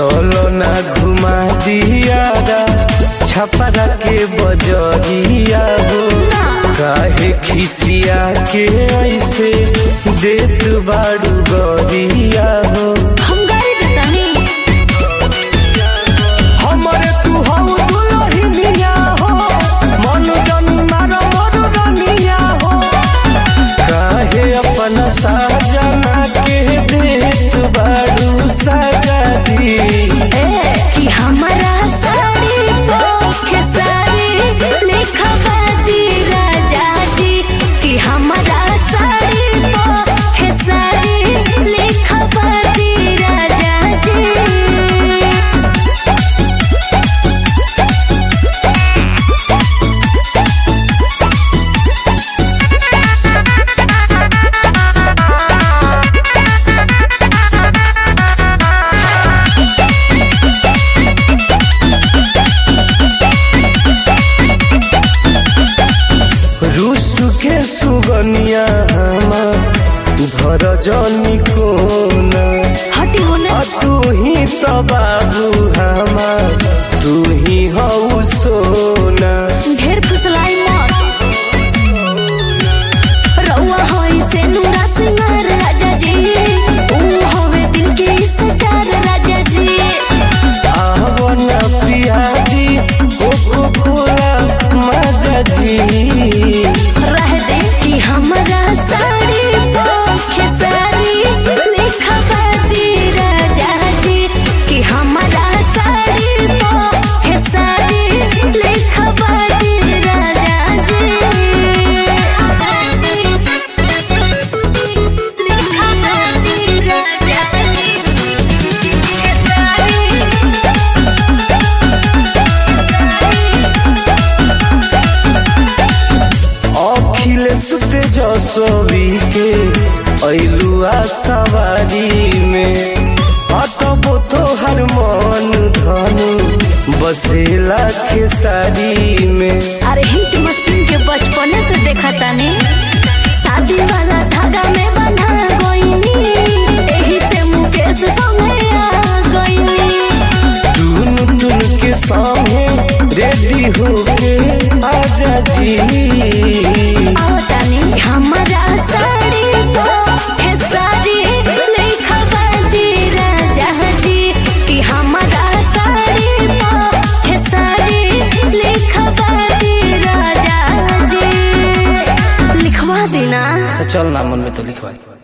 चलो ना घुमा दिया छपरा के बजरिया हो काहे खिसिया के ऐसे देत बाड़ू गरिया हो हम गाड़ी देतानी हमरे तू हऊ दुलहिनिया हो मन जनी मार मोर रनिया हो काहे अपन साजना के देत बाड़ू सजा दी ए कि हमारा साड़ी पोखे साड़ी लिखवा दी राजा जी कि हमारा साड़ी पोखे साड़ी लिखवा दी राजा जी रूस के सुगनिया हमार धर जनी कोना हटी होने आ तू ही तो बाबू हमार तू ही हऊ सोना ढेर फुसलाई मत रउआ होई से नूरा सिंगार राजा जी ऊ होवे दिल के सितार राजा जी आवन पियादी कोको कोला मजा जी रह दे कि हमारा साड़ी पोखे साड़ी लिखवा दी राजा जी कि हमारा साड़ी पोखे साड़ी लिखवा दी राजा जी लिखवा दी राजा जी के साड़ी अखिलेश तेजस्वी के ऐलुआ सवारी में अटबो तोहर मन धनु बसेला खेसारी में अरे हिट मशीन के बचपने से देखा तानी शादी वाला धागा में बंधा गईनी एही से मुकेश संगे आ गईनी टून टून के सामने रेडी होके आजा जी आओ तानी हमारा साड़ी पोखे साड़ी लिखवा दी राजा जी कि हमारा साड़ी पोखे साड़ी लिखवा दी राजा जी लिखवा देना चल ना मन में तो लिखवा